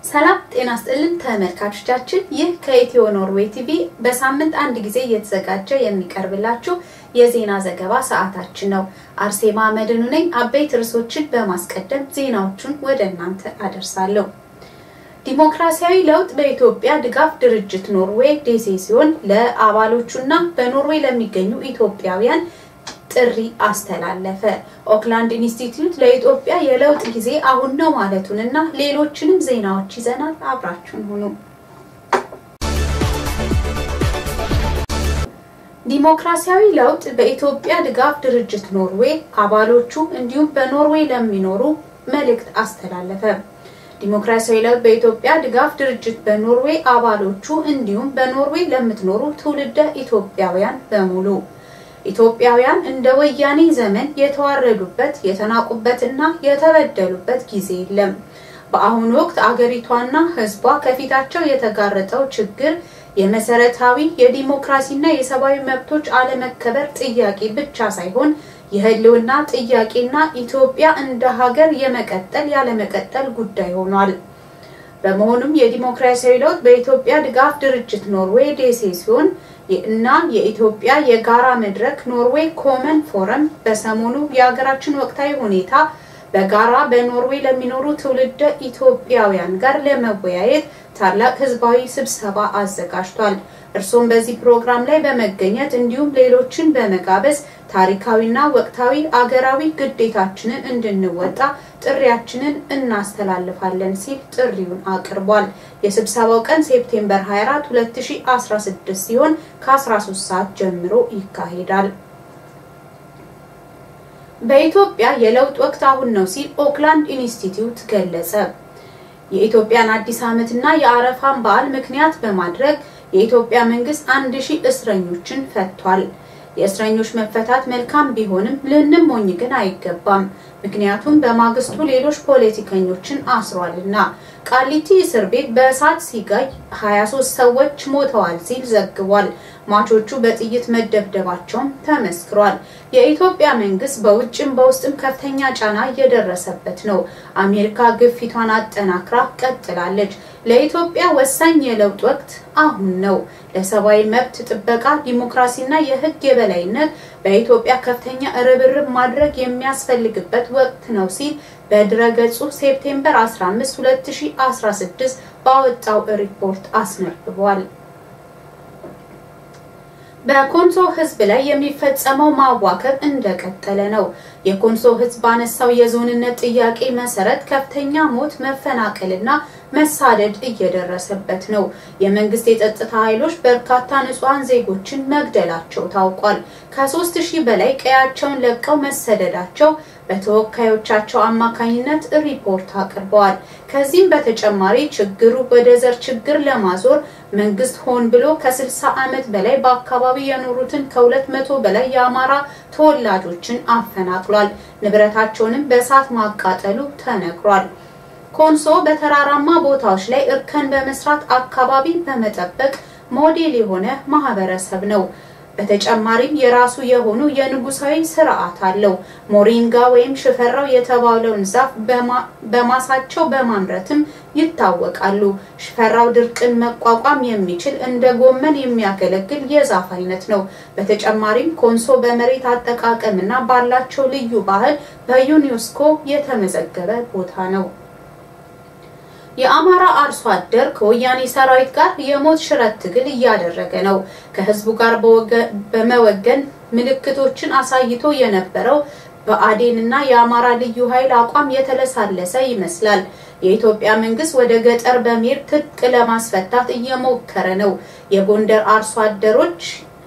ሰላም ጤና ስጥልን ተመልካቾቻችን፣ ይህ ከኢትዮ ኖርዌይ ቲቪ በሳምንት አንድ ጊዜ እየተዘጋጀ የሚቀርብላችሁ የዜና ዘገባ ሰዓታችን ነው። አርሴማ መድኑ ነኝ። አበይት ርዕሶችን በማስቀደም ዜናዎቹን ወደ እናንተ አደርሳለሁ። ዲሞክራሲያዊ ለውጥ በኢትዮጵያ ድጋፍ ድርጅት ኖርዌይ ዴሴ ሲሆን ለአባሎቹና በኖርዌይ ለሚገኙ ኢትዮጵያውያን ጥሪ አስተላለፈ። ኦክላንድ ኢንስቲትዩት ለኢትዮጵያ የለውጥ ጊዜ አሁን ነው ማለቱንና ሌሎችንም ዜናዎች ይዘናል። አብራችሁን ሁኑ። ዲሞክራሲያዊ ለውጥ በኢትዮጵያ ድጋፍ ድርጅት ኖርዌይ አባሎቹ እንዲሁም በኖርዌይ ለሚኖሩ መልእክት አስተላለፈ። ዲሞክራሲያዊ ለውጥ በኢትዮጵያ ድጋፍ ድርጅት በኖርዌይ አባሎቹ እንዲሁም በኖርዌይ ለምትኖሩ ትውልደ ኢትዮጵያውያን በሙሉ ኢትዮጵያውያን እንደ ወያኔ ዘመን የተዋረዱበት የተናቁበትና የተበደሉበት ጊዜ የለም። በአሁኑ ወቅት አገሪቷና ሕዝቧ ከፊታቸው የተጋረጠው ችግር የመሰረታዊ የዲሞክራሲና የሰብአዊ መብቶች አለመከበር ጥያቄ ብቻ ሳይሆን የህልውና ጥያቄና ኢትዮጵያ እንደ ሀገር የመቀጠል ያለመቀጠል ጉዳይ ሆኗል። በመሆኑም የዲሞክራሲያዊ ለውጥ በኢትዮጵያ ድጋፍ ድርጅት ኖርዌይ ዴሴ ሲሆን እና የኢትዮጵያ የጋራ መድረክ ኖርዌይ ኮመን ፎረም በሰሞኑ የሀገራችን ወቅታዊ ሁኔታ በጋራ በኖርዌይ ለሚኖሩ ትውልደ ኢትዮጵያውያን ጋር ለመወያየት ታላቅ ህዝባዊ ስብሰባ አዘጋጅቷል። እርሶም በዚህ ፕሮግራም ላይ በመገኘት እንዲሁም ሌሎችን በመጋበዝ ታሪካዊና ወቅታዊ አገራዊ ግዴታችንን እንድንወጣ ጥሪያችንን እናስተላልፋለን ሲል ጥሪውን አቅርቧል። የስብሰባው ቀን ሴፕቴምበር 24 2016 ሲሆን ከ13 ሰዓት ጀምሮ ይካሄዳል። በኢትዮጵያ የለውጥ ወቅት አሁን ነው ሲል ኦክላንድ ኢንስቲትዩት ገለጸ። የኢትዮጵያን አዲስ ዓመትና የአረፋን በዓል ምክንያት በማድረግ የኢትዮጵያ መንግስት አንድ ሺህ እስረኞችን ፈቷል። የእስረኞች መፈታት መልካም ቢሆንም ልንሞኝ ግን አይገባም። ምክንያቱም በማግስቱ ሌሎች ፖለቲከኞችን አስሯልና። ቃሊቲ እስር ቤት በእሳት ሲጋይ 23 ሰዎች ሞተዋል ሲል ዘግቧል። ሟቾቹ በጥይት መደብደባቸውም ተመስክሯል። የኢትዮጵያ መንግስት በውጭም በውስጥም ከፍተኛ ጫና እየደረሰበት ነው። አሜሪካ ግፊቷን አጠናክራ ቀጥላለች። ለኢትዮጵያ ወሳኝ የለውጥ ወቅት አሁን ነው። ለሰብአዊ መብት ጥበቃ፣ ዲሞክራሲና የህግ የበላይነት በኢትዮጵያ ከፍተኛ ርብርብ ማድረግ የሚያስፈልግበት ወቅት ነው ሲል በድረገጹ ሴፕቴምበር 15 2016 ባወጣው ሪፖርት አስነብቧል። በኮንሶ ህዝብ ላይ የሚፈጸመው ማዋከብ እንደቀጠለ ነው። የኮንሶ ህዝብ ባነሳው የዞንነት ጥያቄ መሰረት ከፍተኛ ሞት፣ መፈናቀልና መሳደድ እየደረሰበት ነው። የመንግስት የጸጥታ ኃይሎች በርካታ ንጹሐን ዜጎችን መግደላቸው ታውቋል። ከሶስት ሺህ በላይ ቀያቸውን ለቀው መሰደዳቸው በተወካዮቻቸው አማካኝነት ሪፖርት አቅርበዋል። ከዚህም በተጨማሪ ችግሩ ወደ ዘር ችግር ለማዞር መንግስት ሆን ብሎ ከ60 ዓመት በላይ በአካባቢ የኖሩትን ከሁለት መቶ በላይ የአማራ ተወላጆችን አፈናቅሏል። ንብረታቸውንም በእሳት ማቃጠሉ ተነግሯል። ኮንሶ በተራራማ ቦታዎች ላይ እርከን በመስራት አካባቢ በመጠበቅ ሞዴል የሆነ ማህበረሰብ ነው። በተጨማሪም የራሱ የሆኑ የንጉሳዊ ስርዓት አለው። ሞሪንጋ ወይም ሽፈራው የተባለውን ዛፍ በማሳቸው በማምረትም ይታወቃሉ። ሽፈራው ድርቅን መቋቋም የሚችል እንደ ጎመን የሚያገለግል የዛፍ አይነት ነው። በተጨማሪም ኮንሶ በመሬት አጠቃቀምና ባላቸው ልዩ ባህል በዩኔስኮ የተመዘገበ ቦታ ነው። የአማራ አርሶ አደር ከወያኔ ሰራዊት ጋር የሞት ሽረት ትግል እያደረገ ነው። ከህዝቡ ጋር በመወገን ምልክቶችን አሳይቶ የነበረው በአዴን እና የአማራ ልዩ ኃይል አቋም የተለሳለሰ ይመስላል። የኢትዮጵያ መንግስት ወደ ገጠር በመሄድ ትጥቅ ለማስፈታት እየሞከረ ነው። የጎንደር አርሶ አደሮች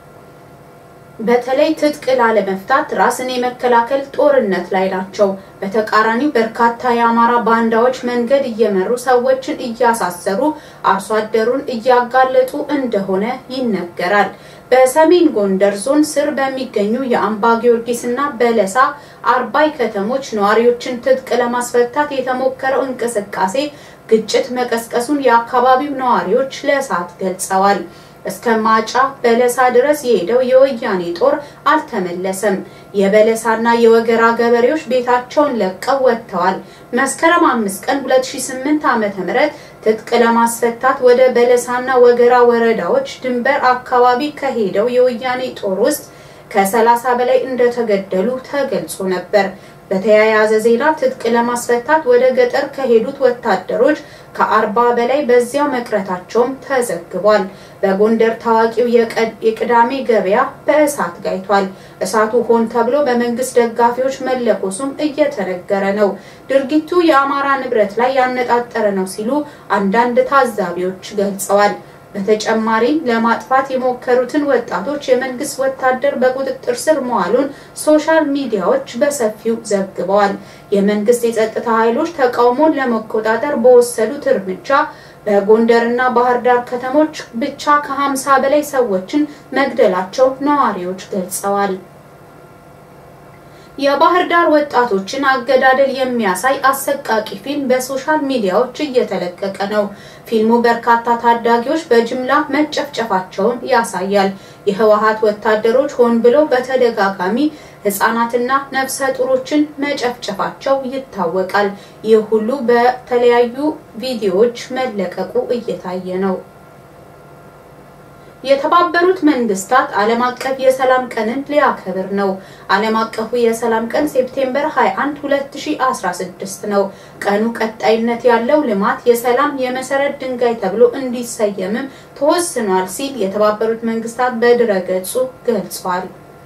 በተለይ ትጥቅ ላለመፍታት ራስን የመከላከል ጦርነት ላይ ናቸው። በተቃራኒው በርካታ የአማራ ባንዳዎች መንገድ እየመሩ ሰዎችን እያሳሰሩ አርሶ አደሩን እያጋለጡ እንደሆነ ይነገራል። በሰሜን ጎንደር ዞን ስር በሚገኙ የአምባ ጊዮርጊስ እና በለሳ አርባይ ከተሞች ነዋሪዎችን ትጥቅ ለማስፈታት የተሞከረው እንቅስቃሴ ግጭት መቀስቀሱን የአካባቢው ነዋሪዎች ለእሳት ገልጸዋል። እስከ ማጫ በለሳ ድረስ የሄደው የወያኔ ጦር አልተመለሰም። የበለሳና የወገራ ገበሬዎች ቤታቸውን ለቀው ወጥተዋል። መስከረም አምስት ቀን 2008 ዓ.ም ትጥቅ ለማስፈታት ወደ በለሳና ወገራ ወረዳዎች ድንበር አካባቢ ከሄደው የወያኔ ጦር ውስጥ ከሰላሳ በላይ እንደተገደሉ ተገልጾ ነበር። በተያያዘ ዜና ትጥቅ ለማስፈታት ወደ ገጠር ከሄዱት ወታደሮች ከአርባ በላይ በዚያው መቅረታቸውም ተዘግቧል። በጎንደር ታዋቂው የቅዳሜ ገበያ በእሳት ጋይቷል። እሳቱ ሆን ተብሎ በመንግስት ደጋፊዎች መለኮሱም እየተነገረ ነው። ድርጊቱ የአማራ ንብረት ላይ ያነጣጠረ ነው ሲሉ አንዳንድ ታዛቢዎች ገልጸዋል። በተጨማሪም ለማጥፋት የሞከሩትን ወጣቶች የመንግስት ወታደር በቁጥጥር ስር መዋሉን ሶሻል ሚዲያዎች በሰፊው ዘግበዋል። የመንግስት የጸጥታ ኃይሎች ተቃውሞን ለመቆጣጠር በወሰዱት እርምጃ በጎንደርና ባህር ዳር ከተሞች ብቻ ከ50 በላይ ሰዎችን መግደላቸው ነዋሪዎች ገልጸዋል። የባህር ዳር ወጣቶችን አገዳደል የሚያሳይ አሰቃቂ ፊልም በሶሻል ሚዲያዎች እየተለቀቀ ነው። ፊልሙ በርካታ ታዳጊዎች በጅምላ መጨፍጨፋቸውን ያሳያል። የህወሓት ወታደሮች ሆን ብለው በተደጋጋሚ ህጻናትና ነፍሰ ጡሮችን መጨፍጨፋቸው ይታወቃል። ይህ ሁሉ በተለያዩ ቪዲዮዎች መለቀቁ እየታየ ነው። የተባበሩት መንግስታት ዓለም አቀፍ የሰላም ቀንን ሊያከብር ነው። ዓለም አቀፉ የሰላም ቀን ሴፕቴምበር 21 2016 ነው። ቀኑ ቀጣይነት ያለው ልማት የሰላም የመሰረት ድንጋይ ተብሎ እንዲሰየምም ተወስኗል ሲል የተባበሩት መንግስታት በድረገጹ ገልጿል።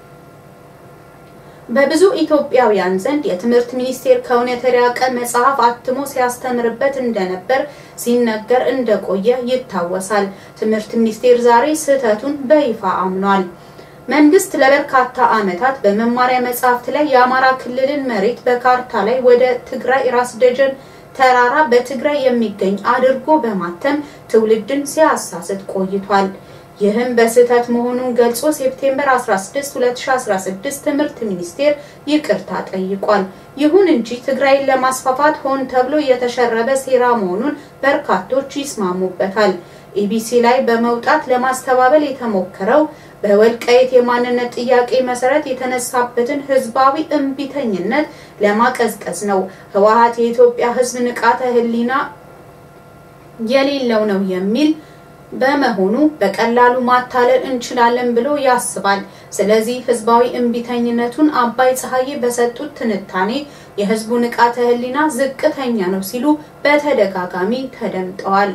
በብዙ ኢትዮጵያውያን ዘንድ የትምህርት ሚኒስቴር ከእውነት የራቀ መጽሐፍ አትሞ ሲያስተምርበት እንደነበር ሲነገር እንደቆየ ይታወሳል። ትምህርት ሚኒስቴር ዛሬ ስህተቱን በይፋ አምኗል። መንግስት ለበርካታ ዓመታት በመማሪያ መጽሐፍት ላይ የአማራ ክልልን መሬት በካርታ ላይ ወደ ትግራይ ራስ ደጀን ተራራ በትግራይ የሚገኝ አድርጎ በማተም ትውልድን ሲያሳስት ቆይቷል። ይህም በስህተት መሆኑን ገልጾ ሴፕቴምበር 16 2016 ትምህርት ሚኒስቴር ይቅርታ ጠይቋል። ይሁን እንጂ ትግራይን ለማስፋፋት ሆን ተብሎ የተሸረበ ሴራ መሆኑን በርካቶች ይስማሙበታል። ኢቢሲ ላይ በመውጣት ለማስተባበል የተሞከረው በወልቃይት የማንነት ጥያቄ መሰረት የተነሳበትን ህዝባዊ እምቢተኝነት ለማቀዝቀዝ ነው። ህወሓት የኢትዮጵያ ህዝብ ንቃተ ህሊና የሌለው ነው የሚል በመሆኑ በቀላሉ ማታለል እንችላለን ብሎ ያስባል። ስለዚህ ህዝባዊ እምቢተኝነቱን አባይ ፀሐዬ በሰጡት ትንታኔ የህዝቡ ንቃተ ህሊና ዝቅተኛ ነው ሲሉ በተደጋጋሚ ተደምጠዋል።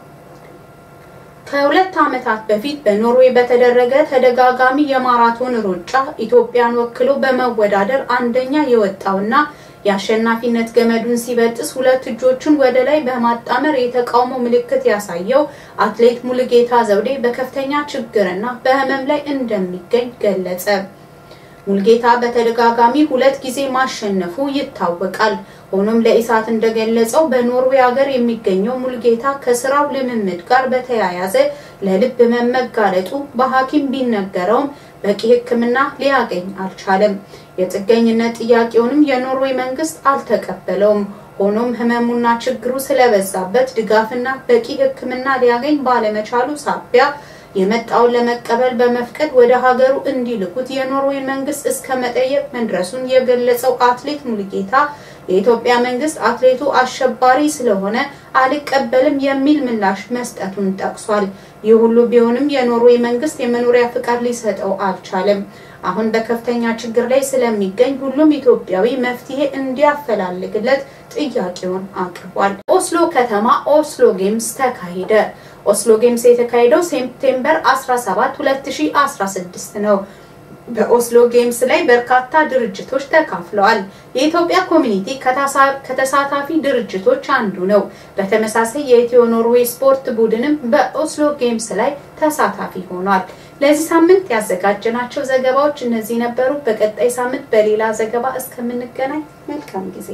ከሁለት ዓመታት በፊት በኖርዌይ በተደረገ ተደጋጋሚ የማራቶን ሩጫ ኢትዮጵያን ወክሎ በመወዳደር አንደኛ የወጣውና የአሸናፊነት ገመዱን ሲበጥስ ሁለት እጆቹን ወደ ላይ በማጣመር የተቃውሞ ምልክት ያሳየው አትሌት ሙሉጌታ ዘውዴ በከፍተኛ ችግርና በህመም ላይ እንደሚገኝ ገለጸ። ሙሉጌታ በተደጋጋሚ ሁለት ጊዜ ማሸነፉ ይታወቃል። ሆኖም ለኢሳት እንደገለጸው በኖርዌይ ሀገር የሚገኘው ሙሉጌታ ከስራው ልምምድ ጋር በተያያዘ ለልብ ህመም መጋለጡ በሐኪም ቢነገረውም በቂ ሕክምና ሊያገኝ አልቻለም። የጥገኝነት ጥያቄውንም የኖርዌይ መንግስት አልተቀበለውም። ሆኖም ህመሙና ችግሩ ስለበዛበት ድጋፍና በቂ ሕክምና ሊያገኝ ባለመቻሉ ሳቢያ የመጣውን ለመቀበል በመፍቀድ ወደ ሀገሩ እንዲልኩት የኖርዌይ መንግስት እስከ መጠየቅ መድረሱን የገለጸው አትሌት ሙሉጌታ የኢትዮጵያ መንግስት አትሌቱ አሸባሪ ስለሆነ አልቀበልም የሚል ምላሽ መስጠቱን ጠቅሷል። ይህ ሁሉ ቢሆንም የኖርዌይ መንግስት የመኖሪያ ፍቃድ ሊሰጠው አልቻለም። አሁን በከፍተኛ ችግር ላይ ስለሚገኝ ሁሉም ኢትዮጵያዊ መፍትሄ እንዲያፈላልግለት ጥያቄውን አቅርቧል። ኦስሎ ከተማ ኦስሎ ጌምስ ተካሄደ። ኦስሎ ጌምስ የተካሄደው ሴፕቴምበር 17 2016 ነው። በኦስሎ ጌምስ ላይ በርካታ ድርጅቶች ተካፍለዋል። የኢትዮጵያ ኮሚኒቲ ከተሳታፊ ድርጅቶች አንዱ ነው። በተመሳሳይ የኢትዮ ኖርዌይ ስፖርት ቡድንም በኦስሎ ጌምስ ላይ ተሳታፊ ሆኗል። ለዚህ ሳምንት ያዘጋጀናቸው ዘገባዎች እነዚህ ነበሩ። በቀጣይ ሳምንት በሌላ ዘገባ እስከምንገናኝ መልካም ጊዜ።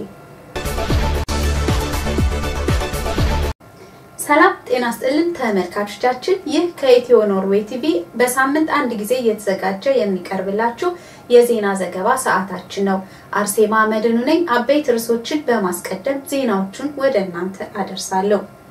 ሰላም ጤና ስጥልን ተመልካቾቻችን፣ ይህ ከኢትዮ ኖርዌይ ቲቪ በሳምንት አንድ ጊዜ እየተዘጋጀ የሚቀርብላችሁ የዜና ዘገባ ሰዓታችን ነው። አርሴማ መድኑ ነኝ። አበይት ርዕሶችን በማስቀደም ዜናዎቹን ወደ እናንተ አደርሳለሁ።